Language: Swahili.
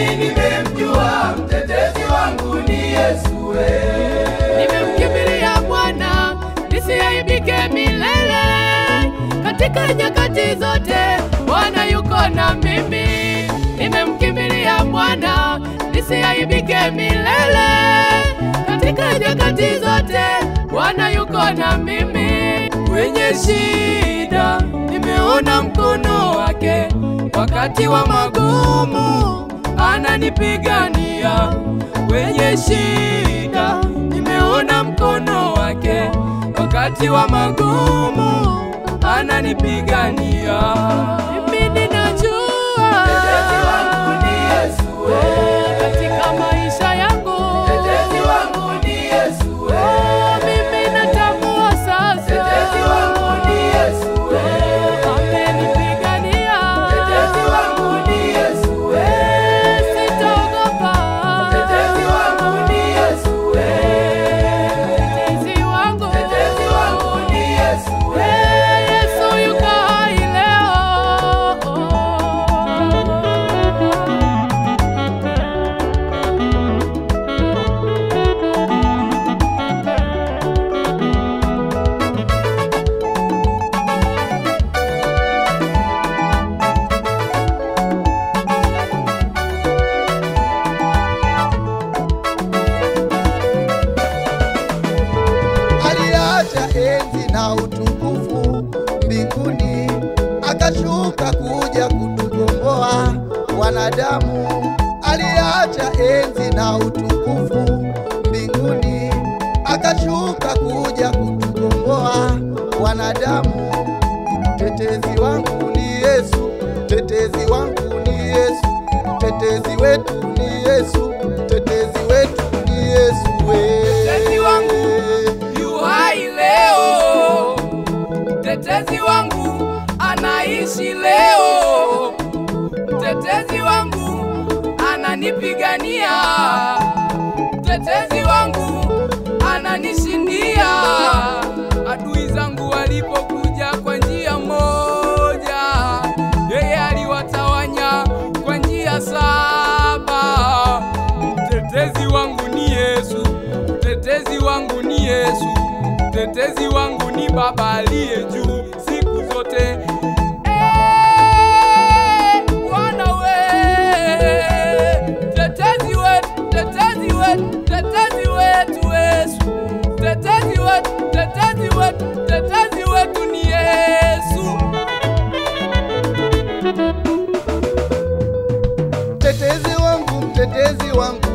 mimi nimemjua, mtetezi wangu ni Yesu we. Nimemkimbilia Bwana nisiaibike milele, katika nyakati zote Bwana yuko na mimi. Nimemkimbilia Bwana nisiaibike milele, katika nyakati zote Bwana yuko na mimi. Kwenye shida nimeona mkono wake, wakati wa magumu ananipigania. Kwenye shida nimeona mkono wake, wakati wa magumu ananipigania. Mimi ninajua Mtetezi wangu ni Yesu we. katika maisha yangu Mtetezi wangu ni Yesu we. mimi natambua sasa Mtetezi wangu ni Yesu we. amenipigania. Mtetezi wangu ni Yesu we. Sitaogopa. Mtetezi wangu ni Yesu we. Mtetezi wangu. Mtetezi wangu ni Yesu we. Eh, Yesu yuko hai leo. aliacha enzi na utukufu mbinguni, akashuka kuja kutukomboa wanadamu. Aliacha enzi na utukufu mbinguni, akashuka kuja kutukomboa wanadamu. Mtetezi wangu ni Yesu, mtetezi wangu ni Yesu, mtetezi wetu ni Yesu, mtetezi wetu ni Yesu we. Mtetezi wangu yu hai leo, mtetezi wangu anaishi leo, mtetezi wangu ananipigania, mtetezi wangu ananishindia. Adui zangu walipokuja kwa njia moja, yeye aliwatawanya kwa njia saba. Mtetezi wangu ni Yesu, mtetezi wangu ni Yesu, mtetezi wangu ni Baba aliye juu siku zote. Eh, Bwana we, mtetezi wetu, mtetezi wetu, mtetezi wetu Yesu, mtetezi wetu, mtetezi wetu, mtetezi wetu ni Yesu. mtetezi wangu, mtetezi wangu